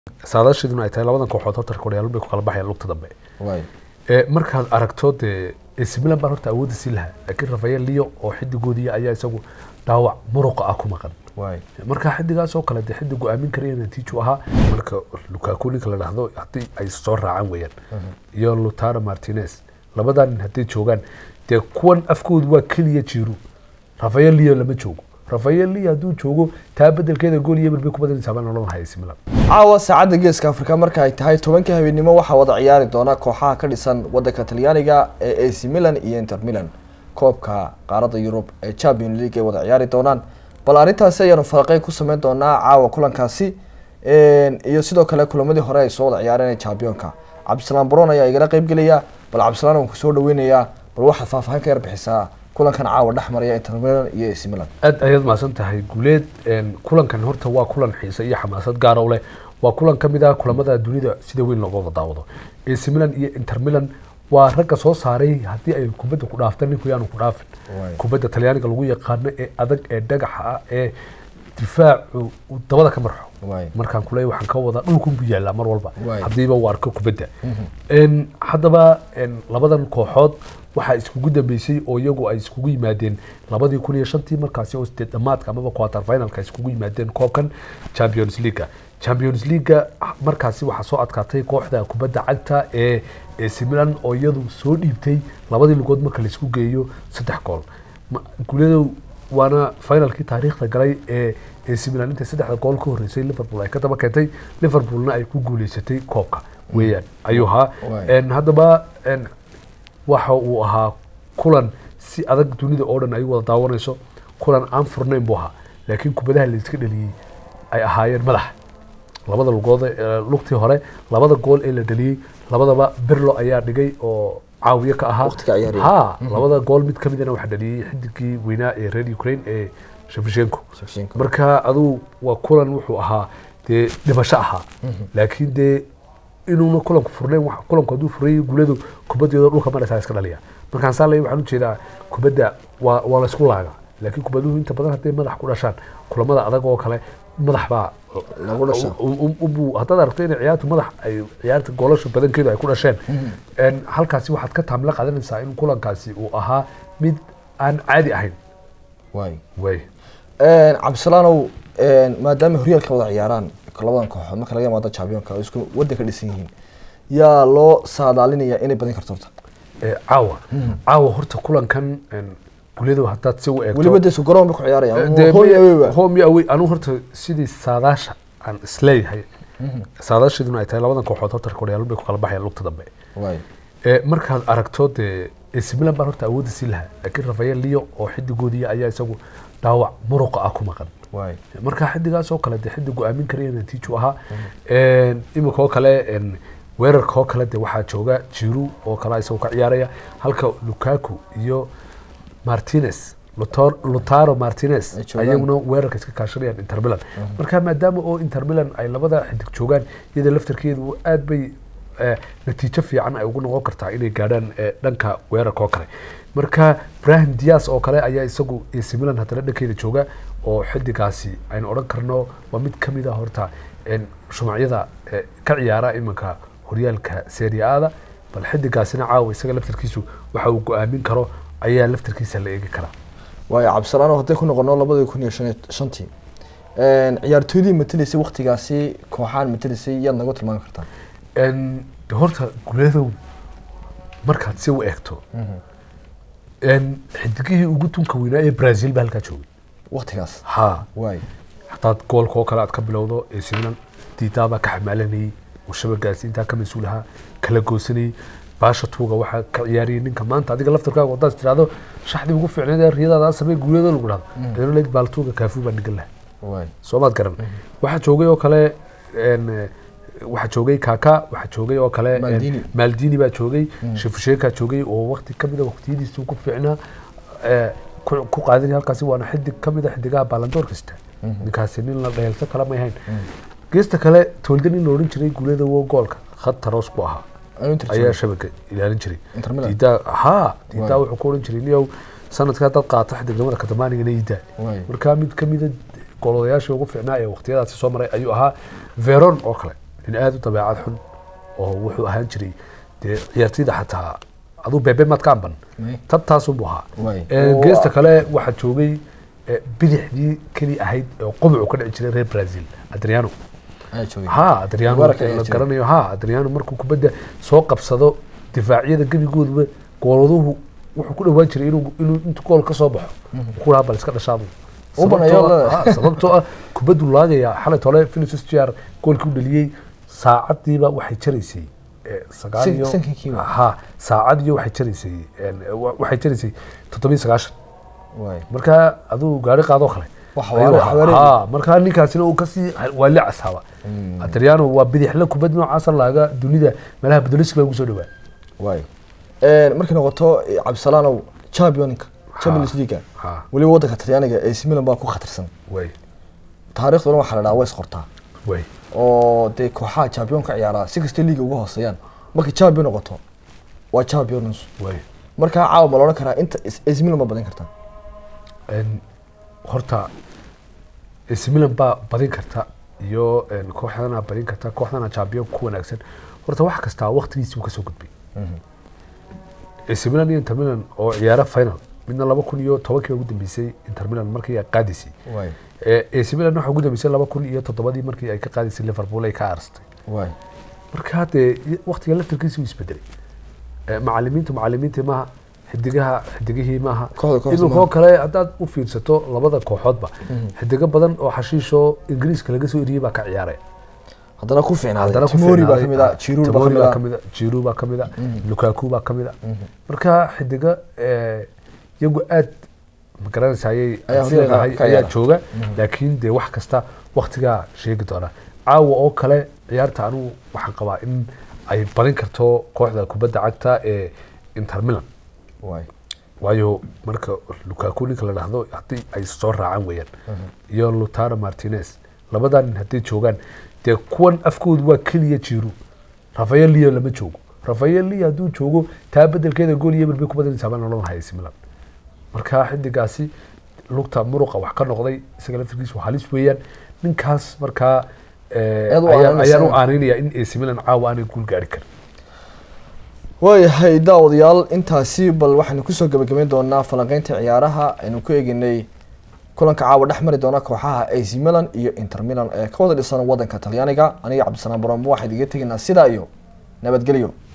saadaasheeduna ay tahay labadan kooxood horta horyaallo bay ku kala baxayaan lugta dambe ee markaad aragto dee AC Milan baa horta awoodda sii lahaa laakiin Rafael Leo oo xidigoodii ayaa isagu dhaawac muruqa ah ku maqan marka xidigaas oo kale dee xidig go-aamin karaya natiijo ahaa marka Lukaku ninka la dhahdo haddii ay soo raacaan weeyaan iyo Lautaro Martinez labadan nin hadday joogaan dee kuwan afkoodu waa keliya jiru Rafael Leo lama joogo Rafael Leo hadduu joogo taa bedelkeeda gool iyo eber bay ku badanaysaa baan nolol haya AC Milan caawa saacadda geeska afrika marka ay tahay tobanka habeenimo waxaa wada ciyaari doona kooxaha ka dhisan wadanka talyaaniga ee ac milan iyo inter milan koobka qaaradda yurub ee champion league ay wada ciyaari doonaan bal arrintaasi ayaanu faraqey ku sameyn doonaa caawa kulankaasi iyo sidoo kale kulamadii hore ay soo wada ciyaareen ee championka cabdisalaam baron ayaa igala qeyb gelaya bal cabdisalaam waan kusoo dhaweynayaa bal waxaad faahfaahin ka yar bixisaa kulankan caawa dhex maraya inter milan iyo ac milan aad ayaad mahadsan tahay guuleed kulankan horta waa kulan xiise iyo xamaasad gaara u leh waa kulan ka mid ah kulamada dunida sida weyn looga wada daawado AC Milan iyo Inter Milan waa ragga soo saaray haddii ay kubadda ku dhaaftaan ninku yaanu ku dhaafin kubadda talyaaniga lagu yaqaano ee adag ee dhagaxa ah ee difaacu uu dabada ka marxo markaan kuleeyahay waxaan ka wadaa dhulkun buu yaallaa mar walba haddiiba uu arko kubadda haddaba labadan kooxood waxaa iskugu dambeysay oo iyagu ay iskugu yimaadeen labadii kun iyo shantii markaasi oo sideed dhamaadka amaba quarter finalka iskugu yimaadeen koobkan champions leaguea champions leaguea markaasi waxaa soo adkaatay kooxda kubadda cagta ee AC Milan oo iyadu soo dhiibtay labadii lugood marka laisku geeyo saddex gool guuladow waana finalkii taariikhda galay ee AC Milan intay saddexda gool ka horeysay Liverpool ay ka daba keentay Liverpoolna ay ku guuleysatay koobka weeyaan ayuu ahaa haddaba waxa uu ahaa kulan si adag dunida oo dhan ay wada daawanayso kulan aan furnayn buu ahaa laakiin kubadaha layska dhaliyey ay ahaayeen madax labada lugood lugtii hore labada gool ee la dhaliyey labadaba berlo ayaa dhigay oo caawiye ka ahaa ha labada gool mid kamidana waxaa dhaliyey xidigii weynaa ee reer ukraine ee shevchenko marka aduu waa kulan wuxuu ahaa dee dhimasho ahaa laakiin dee inuuna kulanku furnayn kulanku hadduu furayay guuladu kubaddeeda dhulka maraysaa iska dhaliya markaan saa leeyahay waxaan ujeedaa kubadda waa waa la isku laaga laakiin kubaduhu inta badan hadday madax ku dhashaan kulamada adag oo kale madax baa lagu dhashaa haddaad aragto inay ciyaartu madax ay ciyaarta goolasha badankeedu ay ku dhasheen halkaasi waxaad ka taamla qaadanaysaa in kulankaasi uu ahaa mid aan caadi ahayn way way cabdisalaanow maadaama horyaalka wada ciyaaraan labadan kooxood marka laga imaado championka oo isku waddan ka dhisan yihiin yaa loo saadaalinaya inay badin karto horta caawa caawa horta kulankan gulyadu haddaad si u eegto weliba dee isku garoon bay ku ciyaarayaan dee hooy awey waa home iyo away anigu horta sidii saadaasha aan isleeyahay saadaasheeduna ay tahay labadan kooxood horta horyaallo bay ku kala baxayaan lugta dambe way ee markaad aragto dee AC Milan baa horta awoodda sii lahaa laakiin Rafael Leo oo xidigoodii ayaa isagu dhaawac muruqa ah ku maqan way marka xidigaas oo kale dee xidig go-aamin karaya natiijo ahaa imika oo kale weerarka oo kale dee waxaa jooga Giroud oo kale isagoo ka ciyaaraya halka Lukaku iyo Martinez Lautaro Lautaro Martinez Ay joogaan. ayaguna weerarka iska kaashanayaan Inter Milan marka maadaama oo Inter Milan ay labada xidig joogaan iyada laftarkeedu aad bay eh, natiijo fiican ay ugu noqon kartaa inay gaadhaan eh, dhanka weerarka oo kale marka Brahim Diaz oo kale ayaa isagu AC Milan haddana dhankeeda jooga oo xidigaasi aynu odhan karno waa mid ka mid ah horta en, shumacyada eh, ka ciyaara iminka horyaalka Serie A-da bal xidigaasina caawa isaga laftarkiisu waxa uu go-aamin karo ayaa laftarkiisa la eegi karaa waayo cabdisalaanow hadday ku noqono labadii kun iyo shan iyo shantii ciyaartooydii matelaysay waktigaasi kooxaan matelaysay yaad nagu tilmaami kartaa En, de horta guleedow markaad si u eegto en, xidigihii ugu tunka weynaa ee Brazil baa halkaa joogay waktigaas ha way hadaad goolka oo kale aad ka bilowdo AC Milan diidaa baa ka xamaalanayay oo shabagaasi intaa ka mas-uul ahaa kala goosanayay baasha tuuga waxaa ka ciyaariyay ninka maanta adiga laftarkaaga wadaad tirahdo shaxdii ugu fiicneed ee riyadaada samee guuleedo lagu dhahdo danoleyd baaltuuga kaafuu baa nigan lahaa way soomaad garan waxaa joogay oo kale en, eh, waxaa joogay kaka waxaa joogay oo kale en, Maldini. maldini baa joogay shefusheeka joogay oo waqti kamid a waqtiyadiisa ku fiicnaa eh, ku ku qaadanaya halkaasi waana xidig kamid a xidigaha baalandoor kasta ninkaasi nin la dheelto kale may hayn geesta kale tolda nin la odhan jiray guulada wo goolka khad taroos ku ahaa Ayuu Inter ayaa joogay. shabaka ilaalin jiray Inter Milan? diidaa ha diidaa Waay. wuxuu ku odhan jiray niyow sanadkaa dad qaata xidignimada katamaanigana iidaa Waay. marka mid kamida goolayaashii ugu fiicnaa ee waqtiyadaasi soo maray ayuu ahaa veron oo kale nin aada u dabeecad xun oo wuxuu ahaan jiray dee ciyaartooyda xataa aduu beebe maad ka amban May. tabtaasunbuu ahaa Way. Ee, Oo- geesta kale waxaa joogay ee, bidixdii keli ahayd oo qobucu ka dhici jiray reer brazil adriano ayaa joogay ha adriano Mubarak ayaa la jiray. garanayo ha adriano markuu kubadda soo qabsado difaacyada gebigooduba gooladuhu wuxuu ku dhawaan jiray inuu inuu intu gool ka soo baxo ku lahaa bal iska dhashaadu U baneeyo Sababtoo ah- leedahay. ha, sababtoo ah kubaddu laagaya xalay tole Vinicius Jr goolkii u dhaliyey saacadiiba waxay jaraysay eh, sagaal San- iyo sankiiba. ha saacad iyo waxay jaraysay en, wa- waxay jaraysay toddobiyo sagaashan way marka aduu gaari qaadoo kale Wax ayuu waare- ahaa. wareeg. Ha, marka ninkaasina uu kasii waa la casaaba adriano waa bidixle kubad noocaasa laaga dunida meelaha bedeliska ugu soo dhawaa way markay noqoto eh, cabdisalaanow championka champions league ha weliba waddanka talyaaniga AC Milan baa ku khatarsan way taariikhduna waxaa la dhahaa way isqortaa way oo dee kooxaha championka ciyaara si kasta liiga uga hooseeyaan markay champion noqoto waa champions way markaa caawa ma la odhan karaa inta is- AC Milan ma badin kartaa En, horta AC Milan baa badin karta iyo en, kooxdana badin karta kooxdana champion ku wanaagsan horta wax kastaa waqtigiisii uu kasoo gudbay AC Milan iyo Inter Milan oo ciyaara final midna laba kun iyo tobankii ugu dambeysay Inter Milan markii ay qaadisay way Ee, AC Milan waxaa ugu dambeysay laba kun iyo toddobadii markii ay ka qaadisay Liverpool ay ka aarstay way marka haddee waqtiga laftarkiisa uu isbedelay Ee, macalimiintu macalimiintii maaha xidigaha xidigihii maaha Kooxda kooxda iminka maaha. oo kale haddaad u fiirsato labada kooxoodba xidigo badan oo xashiishoo ingiriiska laga soo eriyey baa ka ciyaaraya haddana ku fiicnaaday haddana ku Tomori baa fiicnaaday. kamid ah Giroud baa Tomori kamid baa ah kamid ah Giroud baa kamid ah Lukaku baa kamid ah marka xidiga ee, iyagu aad ma garanaysayay Ayaa aad leedahay ka ayaa ciyaara. jooga laakiin dee wax kasta waqtigaa sheegi doona caawa oo kale ciyaarta anigu waxaan qabaa in ay badin karto kooxda kubadda cagta ee Inter Milan way waayo marka Lukaku ninka la dhahdo haddii ay soo raacaan weeyaan iyo Lautaro Martinez labadan nin hadday joogaan dee kuwan afkoodu waa keliya jiru Rafael Leo lama joogo Rafael Leo hadduu joogo taa bedelkeeda gool iyo bay ku badanaysaa baan odhan lahaa AC Milan marka xidigaasi lugta muruqa wax ka noqday isaga laftirkiisa waa halis weeyaan ninkaas markaa eh, Aad u ayaan aaninaysaa. ayaan u aaneynaya in AC Milan caawa aanay guul gaari karin waayahay daawadayaal intaasi bal waxaynu kusoo gebagabeyn doonaa falanqeynta ciyaaraha aynu ku eeginay kulanka caawa dhex mari doona kooxaha AC Milan iyo Inter Milan ee ka wada dhisan waddanka Talyaaniga aniga Cabdisalaam Baramo waxaan idiga tegaynaa sidaa iyo nabadgelyo